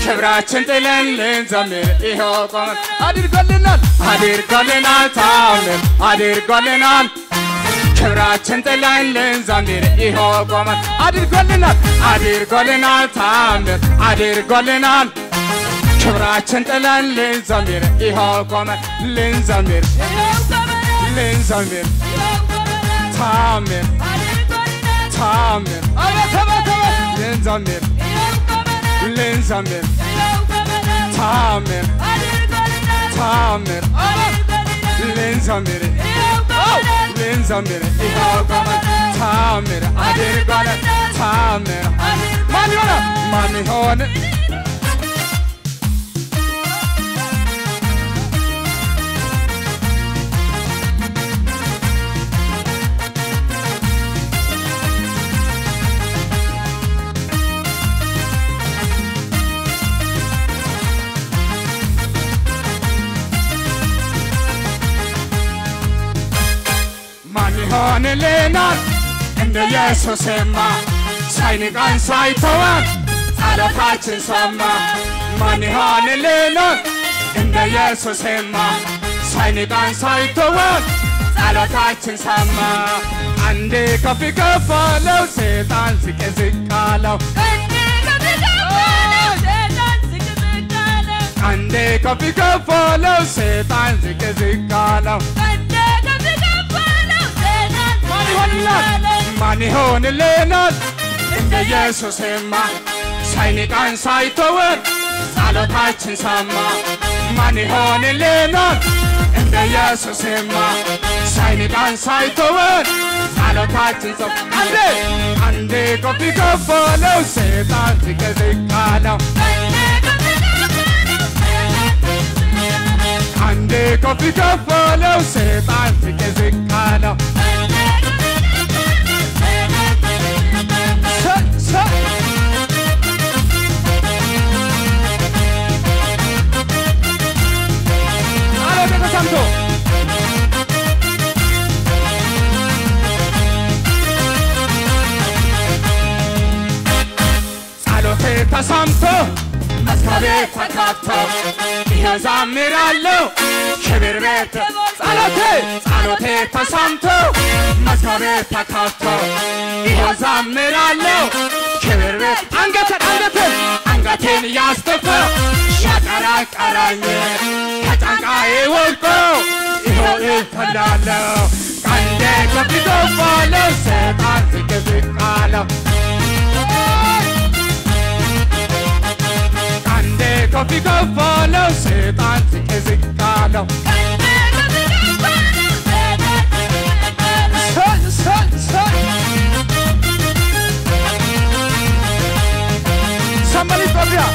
ክብራችን ጥለን ልንዘምር ይኸው ቆመን አድርጎልናል አድርጎልናል ታምር አድርጎልናል ክብራችን ጥለን ልንዘምር ይኸው ቆመን አድርጎልናል አድርጎልናል ታምር አድርጎልናል ክብራችን ጥለን ልንዘምር ይኸው ቆመን ልንዘምር ልንዘምር ታምር ታምር አቤት አቤት አቤት ልንዘምር ልንዘምር ታምር ታምር ልንዘምር ልንዘምር ይኸው ቆመን ታምር አድርጓል ታምር ማን ይሆነ ማን ይሆን ማን ይሆንልናል እንደ ኢየሱስማ ሳይንቃን ሳይተወን ጸሎታችን ሰማ ማን ይሆንልናል እንደ ኢየሱስማ ሳይንቃን ሳይተወን ጸሎታችን ሰማ አንዴ ከፍ ከፍ አለው ሰይጣን ዝቅ ዝቅ አለው አንዴ ከፍ ከፍ አለው ሰይጣን ዝቅ ዝቅ አለው ማን ይሆንልናል እንደ ኢየሱስማ ሳይንቃን ሳይተወን ጸሎታችን ሰማ ማን ይሆንልናል እንደ ኢየሱስማ ሳይንቃን ሳይተወን ጸሎታችን ሰማ አንዴ አንዴ ከፍ ከፍ አለው ሰይጣን ዝቅ ዝቅ አለው አንዴ ከፍ ከፍ አለው ሰይጣን ዝቅ ዝቅ አለው አለ ተሰምቶ ጸሎቴ ተሰምቶ መዝገቤ ተከፍቶ ይኸው ዘምራለሁ ክብር ቤት ጸሎቴ ጸሎቴ ተሰምቶ መዝገቤ ተከፍቶ ይኸው ዘምራለሁ ክብር ቤት አንገቴን አንገቴን አንገቴን ያስደፋ ያቀራቀራኝ ከጫንቃዬ ወድቆ ይኸው እተላለሁ ቀንዴ ከፍ ከፍ አለ ሰይጣን ዝቅ ዝቅ አለው ቀንዴ ከፍ ከፍ አለው ሰይጣን ዝቅ ዝቅ አለው ሰይ ሰይ ሰይ Somebody from here.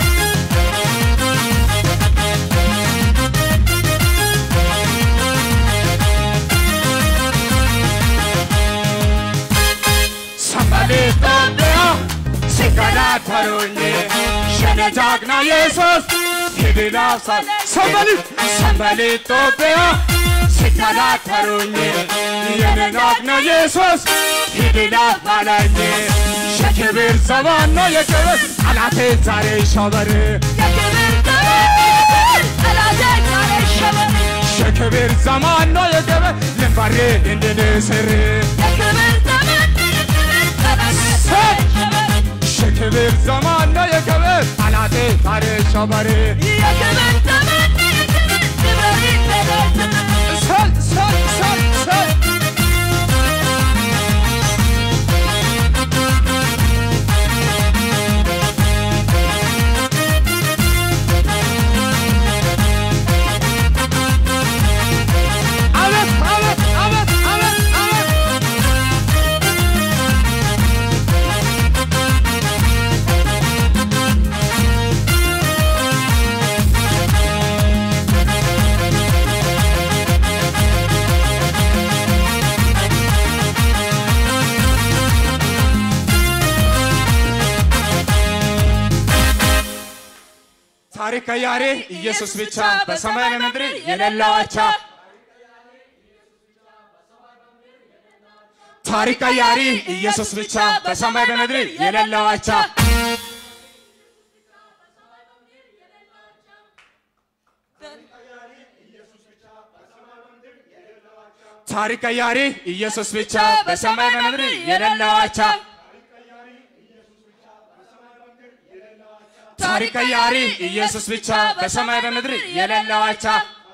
Somebody from there. ሲከራከሩኝ የኔ ጀግና ኢየሱስ ሂድና ሳይ ሰንበሊ ሰንበሊ ኢትዮጵያ ሲከራከሩኝ የኔ ጀግና ኢየሱስ ሂድና ባለኝ የክብር ዘመን ነው የክብር ጠላቴ ዛሬ ይሸበር የክብር ዘመን ነው የክብር ልንበሬ እንድንስር የክብር ዘመን ነው የክብር ጠላቴ ዛሬ ይሸበር ሰል ሰል ሰል ሰል አቤት አቤት አቤት አቤት አቤት ታሪክ ቀያሪ ኢየሱስ ብቻ በሰማይ በምድር የሌለው አቻ ታሪክ ቀያሪ ኢየሱስ ብቻ በሰማይ በምድር የሌለው አቻ ታሪክ ቀያሪ ኢየሱስ ብቻ በሰማይ በምድር የሌለው አቻ ታሪክ ቀያሪ ኢየሱስ ብቻ በሰማይ በምድር የሌለው አቻ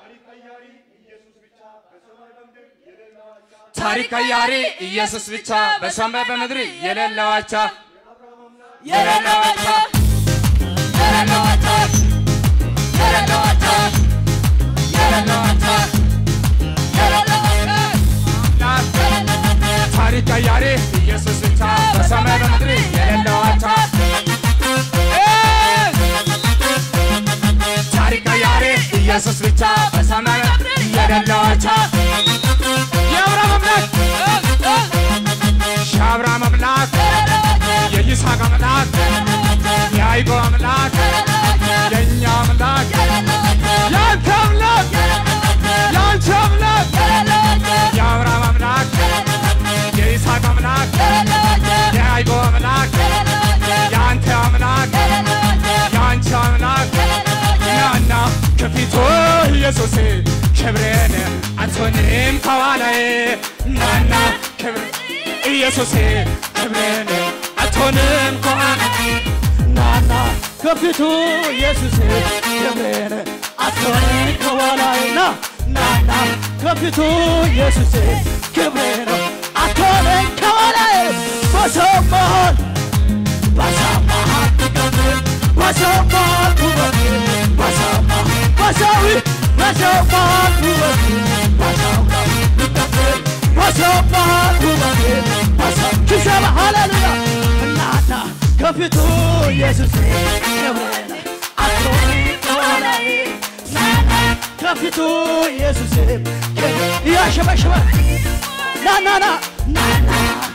ታሪክ ቀያሪ ኢየሱስ ብቻ በሰማይ በምድር የሌለው አቻ የሌለው አቻ የሌለው አቻ የሌለው አቻ የሌለው አቻ የሌለው አቻ ታሪክ ቀያሪ ኢየሱስ ብቻ በሰማይ በምድር የሌለው አቻ ታሪክ ቀያሪ ኢየሱስ ብቻ በሰማይ በምድር የሌለው አቻ የአብርሃም አምላክ የአብርሃም አምላክ የይስሐቅ አምላክ የያዕቆብ አምላክ የእኛ አምላክ የአንተ አምላክ የአንቺ አምላክ የአብርሃም አምላክ የይስሐቅ አምላክ የያዕቆብ አምላክ የአንተ አምላክ የአንቺ አምላክ ናና ከፊቱ ኢየሱስ ክብሬን አትሆንም ከኋላዬ ናና ክብር ኢየሱስ ክብሬን አትሆንም ከኋላዬ ናና ከፊቱ ኢየሱስ ክብሬን አትሆንም ከኋላዬ ና ናና ከፊቱ ኢየሱስ ክብሬን አትሆንም ከኋላዬ በሰው መሃል በሰው መሃል ትቀጥል በሰው መሃል ውበት በሰው መሃል በሰው በሰው መሃል ውበት በሰው መሃል ትቀጥል በሰው መሃል ውበት በሰው ኪሰባ ሃሌሉያ እናና ከፊቱ ኢየሱስ ክብሬን አትሆንም ከኋላዬ ናና ከፊቱ ኢየሱስ ክብር እያሸበሸበ ናናና ናና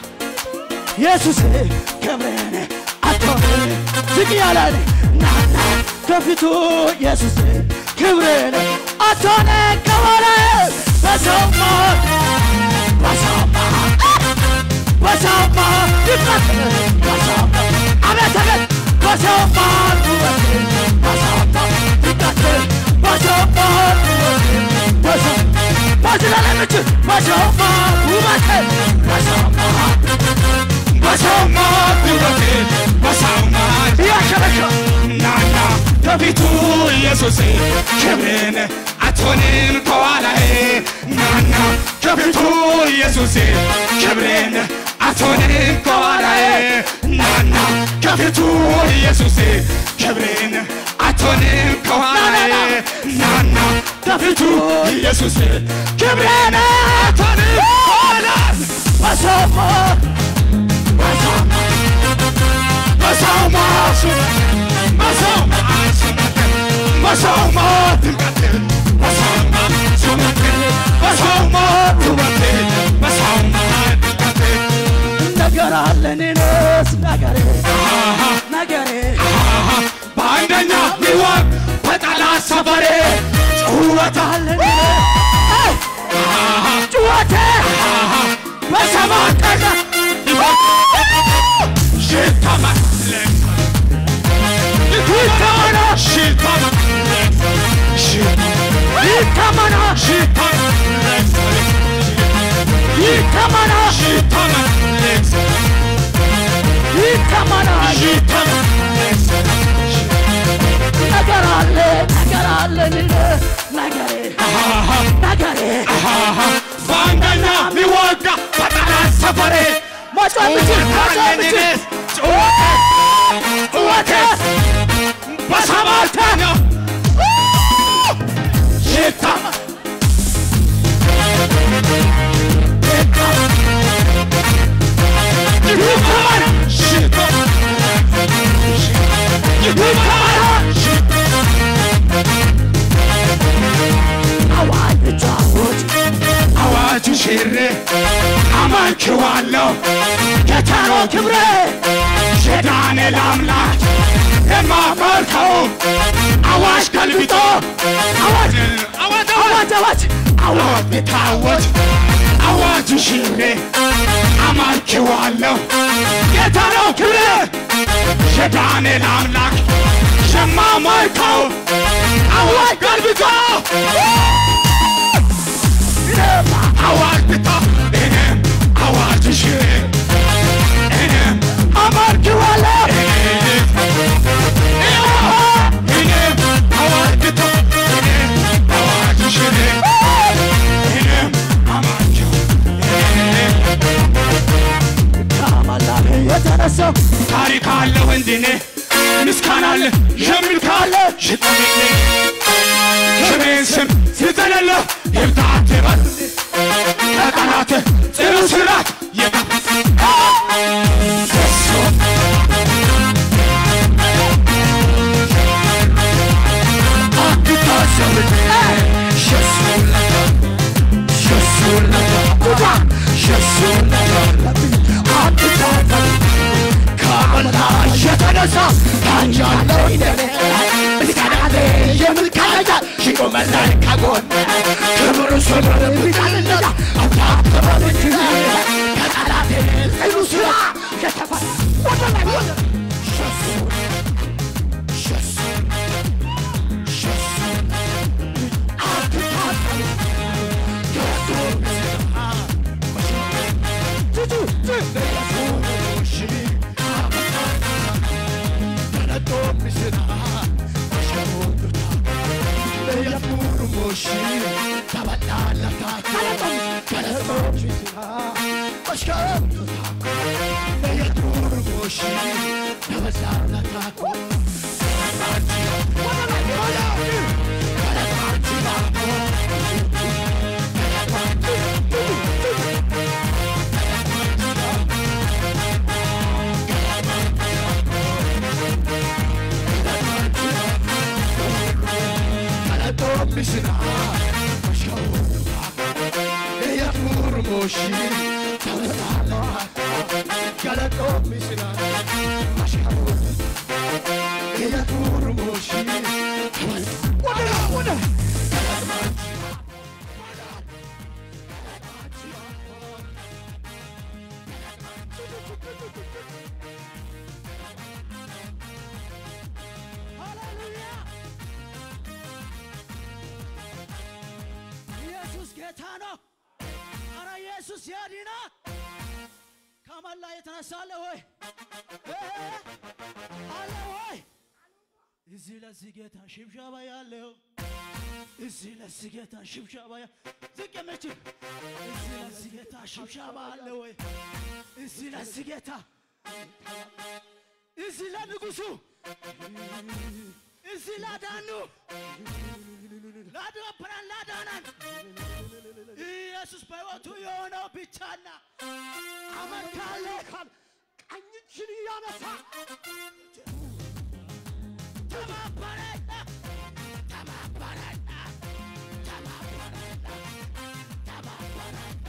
ኢየሱስ ክብሬን አትሆንም ዝቅ ያላለ ናና ከፊቱ ኢየሱስ ክብሬን አትሆንም ከኋላዬ በሰው መሃል በሰው መሃል በሰው መሃል ይቀጥል በሰው መሃል አቤት አቤት በሰው መሃል ውበት በሰው መሃል ይቀጥል በሰው መሃል ውበት በሰው ባዝላለች በሰው መሃል ውበት በሰው መሃል በሰው መሃል ውበቴ በሰው መሃል እያሸበሸበ ናና ከፊቱ ኢየሱስ ክብሬን አትሆንም ከኋላዬ ናና ከፊቱ ኢየሱስ ክብሬን አትሆንም ከኋላዬ ናና ከፊቱ ኢየሱስ ክብሬን አትሆንም ከኋላዬ ናና ከፊቱ ኢየሱስ ክብሬን አትሆንም ከኋላዬ በሰው መሃል በሰው በሰው መሃል በሰው መሃል በሰው መሃል ትንቀጥል በሰው መሃል ሹመትል በሰው መሃል ውበትል በሰው መሃል ትንቀጥል ነገር አለን እኔስ ነገሬ ነገሬ በአንደኛ ሚዋቅ በጠላት ሰፈሬ ጩኸት አለን ጩኸቴ በሰማይ ቀረ ሽታመን ይታመና ሽታመን ይታመና ይታመና ይታመና ነገር አለ ነገር አለን ነገሬ ነገሬ በአንደኛ ሚዋጋ በጠላት ሰፈሬ መጮህ ብችል መጮህ ብችል ጩኸቴ በሰባተኛ ይታመና አዋጅ ብቻ አውጅ አዋጁ ሽሬ አመልክዋለሁ ጌታ ነው ክብሬ የዳንኤል አምላክ የማመልከው አዋጅ ገልብጦ አዋጅ አዋጅ አዋጅ አዋጅ አዋጅ ቢታወጅ አዋጁ ሽሬ አመልክዋለሁ ጌታ ነው ክብሬ የዳንኤል አምላክ የማመልከው አዋጅ ገልብጦ እኔም አዋጅ ብታ እኔም አዋጅ ይዤ እኔም አመልክዋለሁ እኔም አዋጅ ብታ እኔም አዋጅ ይዤ እኔም አማቸው ከማላቤ የተነሳው ታሪክ አለው እንድኔ ምስጋና አለ የሚል ካለ ሽጠሚልኝ ስሜን ስም ስጠለለ ይብታት በል ከጠላት ጽኑ ስራት የታፈሰ አትታሰብኝ ሸሱለታ ሸሱለታ ሸሱለታ አትታሰብ ከመላ የተነሳ ታንጃለው ይደኔ ምስጋናቴ የምልካነጃ ሽቆመላይ ከጎን ክብር ስምር ቢቃልነታ አታተበልች ከጠላቴ ጽኑ ስራ የተፈ ወደ ላይ ወደ ሸሱ ሸሱ ሸሱ አትታሰብ የቱ ኢየሱስ ጌታ ነው። አረ ኢየሱስ ያድና። ከመላ የተነሳ አለ ወይ እ? አለ ወይ? እዚህ ለዚህ ጌታ ሽብሻባ ያለው እዚህ ለዚህ ጌታ ሽብሻባ ያ ዝቅ የምችል እዚህ ለዚህ ጌታ ሽብሻባ አለ ወይ? እዚህ ለዚህ ጌታ እዚህ ለንጉሱ እዚህ ላዳኑ ላዳበረን ላዳነን ኢየሱስ በሕይወቱ የሆነው ብቻና አመት ካለ ካል ቀኝ እጅን እያነሳ ተባበረና ተባበረና ተባበረና ተባበረና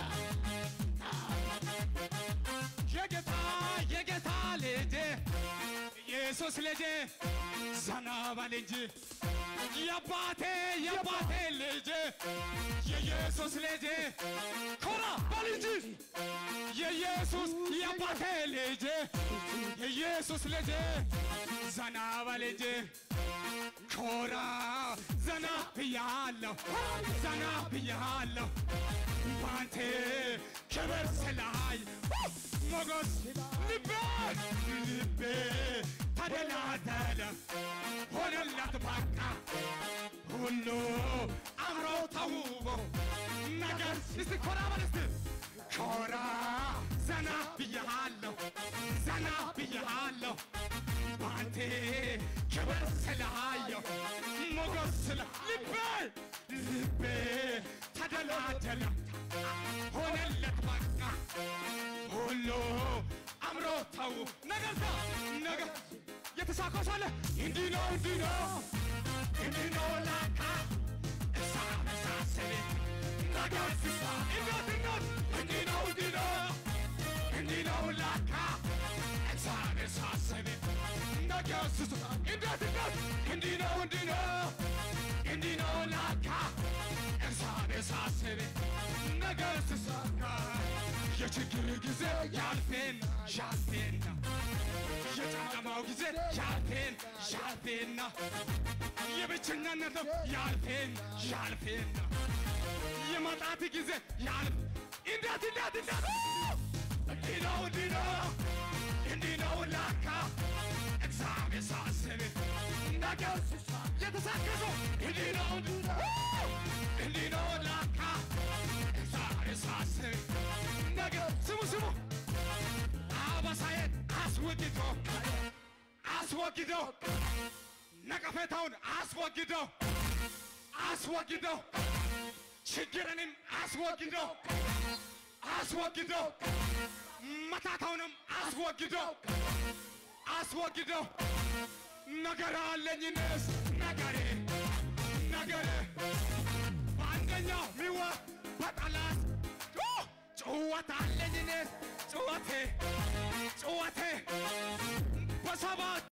የጌታ የጌታ ልጅ ኢየሱስ ልጅ ዘና በል እንጂ የአባቴ የአባቴ ልጅ የኢየሱስ ልጅ ኮራ በል እንጂ የኢየሱስ የአባቴ ልጅ የኢየሱስ ልጅ ዘና በል እንጂ ኮራ ዘና ብያለሁ ዘና ብያለሁ ባንተ ክብር ስላይ ሞገስ ልቤ ልቤ ተደላደለ ሆነለት በቃ ሁሉ አምሮ ተውቦ ነገር እስቲ ኮራ በል እስቲ ኮራ ዘና ብያለሁ ዘና ብያለሁ ባንቴ ክብር ስላየው ሞገስ ስለ ልቤ ልቤ ተደላደለ ሆነለት በቃ ሁሉ አምሮ ተው ነገርታ ነገር የተሳኮሳለ እንዲህ ነው እንዲህ ነው እንዲህ ነው ላካ እሳ መሳሰሌ ነገር ስሳ እንዴት እንዴት እንዲህ ነው እንዲህ ነው እንዲህ ነው ላካ እሳ መሳሰሌ ነገር ስሳ እንዴት እንዴት እንዲህ ነው እንዲህ ነው እንዲህ ነው ላካ እሳ መሳሰሌ ነገር ስሳካ የችግር ጊዜ ያልፌና ያልፌና የጨለማው ጊዜ ጊዜ ያልፌን ያልፌና የብቸኛነት ያልፌን ያልፌና የማጣት ጊዜ ያልፍ እንዴት እንዴት እንዴት እንዲህ ነው እንዲህ ነው እንዲህ ነው ላካ እግዚአብሔር ሳስብ ነገር የተሳከሰው እንዲህ ነው እንዲህ ነው እንዲህ ነው ላካ እግዚአብሔር ሳስብ ነገር ስሙ ስሙ አበሳዬን አስወግዶ አስወግዶ ነቀፌታውን አስወግዶ አስወግዶ ችግርንም አስወግዶ አስወግዶ መታታውንም አስወግዶ አስወግዶ ነገር አለኝንስ ነገሬ ነገሬ በአንደኛው ሚዋ በጠላት ጭወት አለኝንስ ጭወቴ ጭወቴ በሰባት